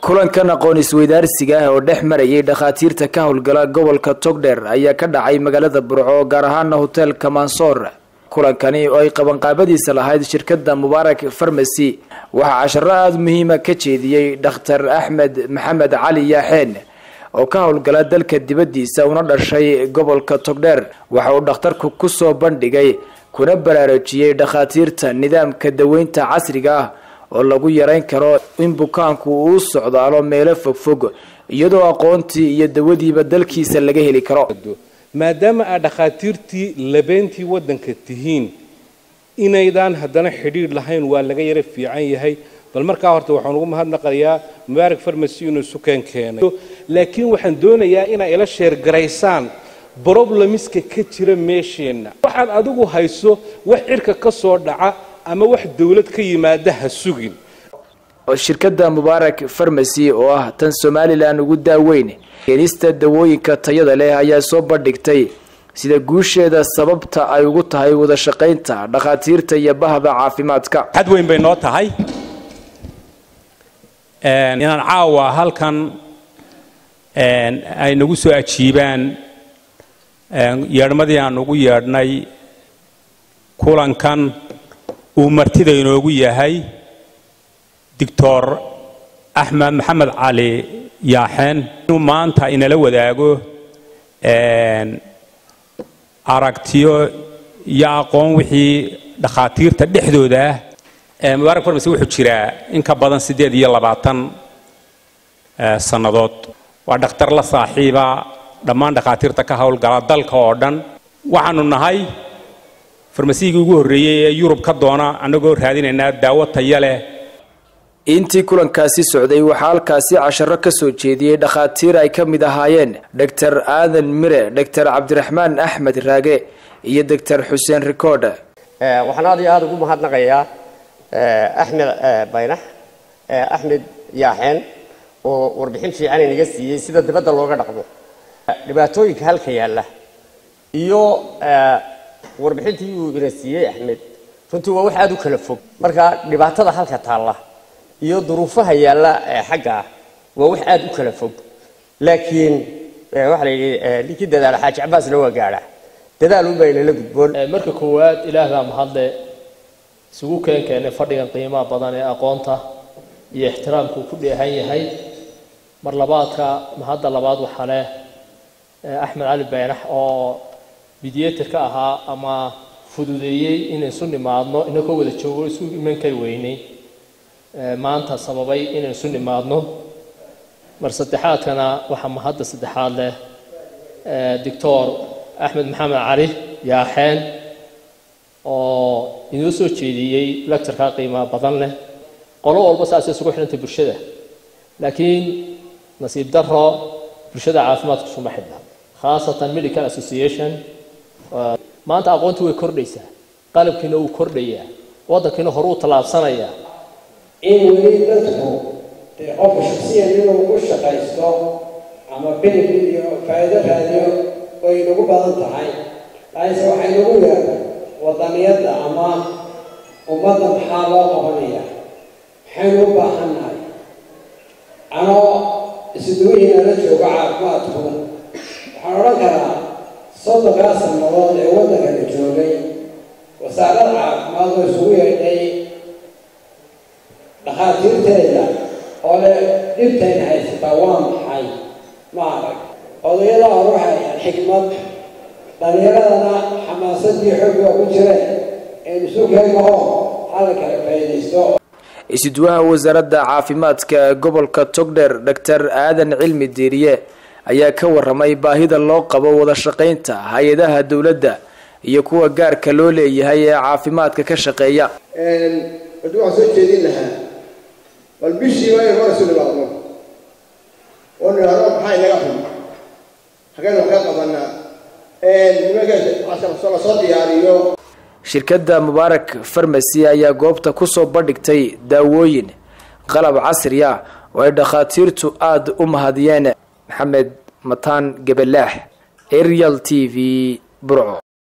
kulankan aqoon isweydaarsiga ah oo dhex marayay dhakhaatiirta ka howlgala gobolka togdheer ayaa ka dhacay magaalada burco gaar ahaana hoteelka mansoor kulankani oo ay qabanqaabadiisa lahayd shirkada mubaarak farmasy waxaa casharo aada muhiima ka jeediyey dhakhtar axmed maxamed cali yaaxeen oo ka howlgala dalka dibaddiisa una dhashay gobolka togdheer waxa uu dhakhtarku kusoo bandhigay kuna baraarujiyey dhakhaatiirta nidaamka daweynta casriga ah oo lagu yareyn karo in bukaanku uu socdaalo meelo fogfog iyadoo aqoontii iyo dawadiiba dalkiisa laga heli karo maadaama aad dhakhaatiirtii labeentii waddanka tihiin inaydaan haddana xidhiidh lahayn waa laga yara fiican yahay bal markaa horta waxaan ugu mahadnaqayaa mubaarak farmasy inuu sukeen keenay laakiin waxaan doonayaa inaa ila sheergaraysaan broblemiska ka jira meesheenna waxaad adigu hayso wax cirka ka soo dhaca ama wax dawlad ka yimaada ha sugin shirkada mubaarak farmasy oo ah tan somalilan ugu daaweyn keenista dawooyinka tayada leh ayaa soo bandhigtay sida guusheeda sababta ay ugu tahay wada shaqaynta dhakhaatiirta iyo bahda caafimaadka xad weyn bay noo tahay inaan caawa halkan ay nagu soo ajiibaan yeedhmadii aan ugu yeedhnay kulankan uu martida inoogu yahay doctor axmed maxamed cali yaaxeen inuu maanta inala wadaago aragtiyo iyo aqoon wixii dhakhaatiirta dhexdooda ah mubaarak farmasy wuxuu jiraa in ka badan siddeed iyo labaatan sannadood waa dhakhtar la saaxiiba dhammaan dhakhaatiirta ka howlgala dalka oo dhan waxaanu nahay farmasigii ugu horreeyey ee yurub ka doona annagoo raadinaynaa daawo taya leh intii kulankaasi socday waxaa halkaasi casharo ka soo jeediyey dhakhaatiir ay ka mid ahaayeen doctor aadan mire doctor cabdiraxmaan axmed raage iyo doctor xuseen rikoodhe waxaan aad iyo aada ugu mahadnaqayaa axmed baynax axmed yaaxeen oo warbixin fiican inaga siiyey sida dibadda looga dhaqmo dhibaatooyinka halka yaalla iyo warbixintii uu ina siiyey axmed runtii waa wax aada u kala fog marka dhibaatada halka taalla iyo duruufaha yaalla xagga ah waa wax aada u kala fog laakiin waxaa la yidhi ninkii dadaala xaaji cabaasna waa gaadha dadaal unbaa inala gudboon marka koowaad ilaah baa mahadle isugu keen keenay fadhigan qiimaha badan ee aqoonta iyo ixtiraamku ku dheehan yahay mar labaadka mahadda labaad waxaa leh axmed cali baynax oo mediator ka ahaa ama fududeeyey inay isu nimaadno inakoo wada joogo isu iman kari weynay maanta sababay inaan isu nimaadno mar saddexaadkana waxaa mahadda saddexaad leh doctor axmed maxamed cali yaaxeen oo inoo soo jeediyey lectureka qiimaha badan leh qolo walba saasay isugu xidhantay bulshada laakiin nasiib daro bulshada caafimaadku isuma xidhna khaasatan medical association maanta aqoontii way kordhaysaa qalabkiina wuu kordhayaa waddankiina hore uu tallaabsanayaa in weli dadku dee qofka shaksiyan inuu u shaqaysto ama benefit iyo faa'iido raadiyo way nagu badan tahay laakiinse waxay nagu yeeday wadaniyadda ama ummadda maxaa loo qabanaya maxaynu u baahannahay anoo isduwihiina la joogo caafimaadku waxaan odhan karaa soddonkaa sannadood ee waddanka la joogay wasaarada caafimaad oo isugu yeedhay dhakhaatiirteeda oo le dhibtayna haysataa waa maxay ma arag odayada hore waxay hayaan xikmad dhallinyaradana xamaasadii xoog waa ku jireen aynu isu keenaho hala kala faa'iidaysto isuduwaha wasaaradda caafimaadka gobolka togdheer doctor aadan cilmi diiriye ayaa ka waramay baahida loo qabo wada shaqaynta hay-adaha dowladda iyo kuwa gaarka loo leeyahay ee caafimaadka ka shaqeeya hadii waxaan soo jeedin lahaa bal bishiiba in hor isu nimaadno oo nidhahdo maxaa inaga xun hageen wax ka qabanaa nimanka lasoo diyaariyo shirkadda mubaarak farmasy ayaa goobta kusoo bandhigtay daawooyin qalab casri ah oo ay dhakhaatiirtu aada u mahadiyeen maxamed mataan gabalaax arial t v burco